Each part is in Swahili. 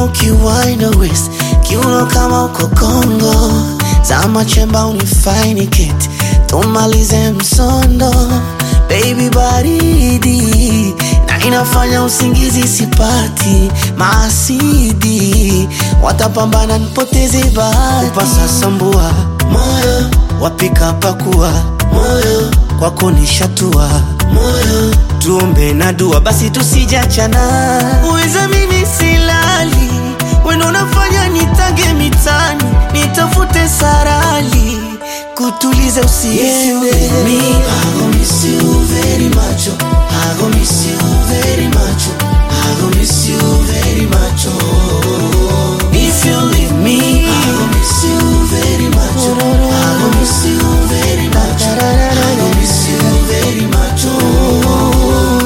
napenda ukiwaina west kiuno kama uko Kongo, zama chemba unifaini keti tumalize msondo, baby baridi na inafanya usingizi sipati, maasidi watapambana nipoteze bahati, upasa sambua moyo wapika pakua moyo kwako nishatua moyo tuombe na dua basi tusijachana uweza mimi silali wendo unafanya nitage mitani nitafute sarali kutuliza usiende Me, I gon' miss you very much. oh. I gon' miss you very much. oh. I gon' miss you very much. oh. if you leave me I gon' miss you very much. oh. I gon' miss you very much. oh. I gon' miss you very much. oh.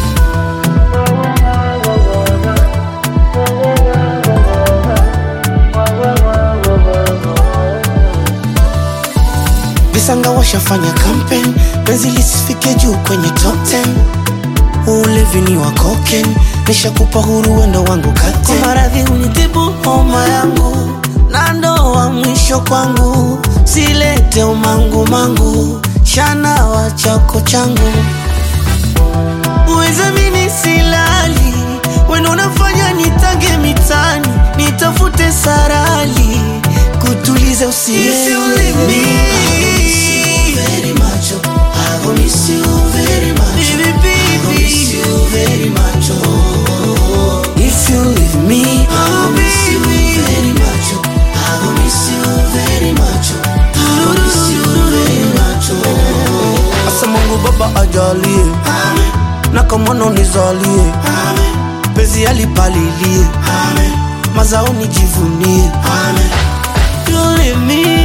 visanga washafanya campaign penzi lisifike juu kwenye top 10 ulevi ni wa cocaine nishakupa huru wendo wangu kate kwa maradhi unitibu homa yangu na ndoa mwisho kwangu silete umangu mangu shana wa chako changu uweza mimi silali wendo unafanya nitage mitani nitafute sarali kutuliza usiende Very much. oh. I gon' miss you very much. oh. Baby, I gon' miss baby. you very much. oh. If you leave me, I gon' miss you very much. oh. I gon' miss you very much. oh. I gon' miss you very much. oh. asa Mungu Baba ajalie Amen. na kamono nizalie, Amen. penzi alipalilie, Amen. mazao nijivunie. Amen. You leave me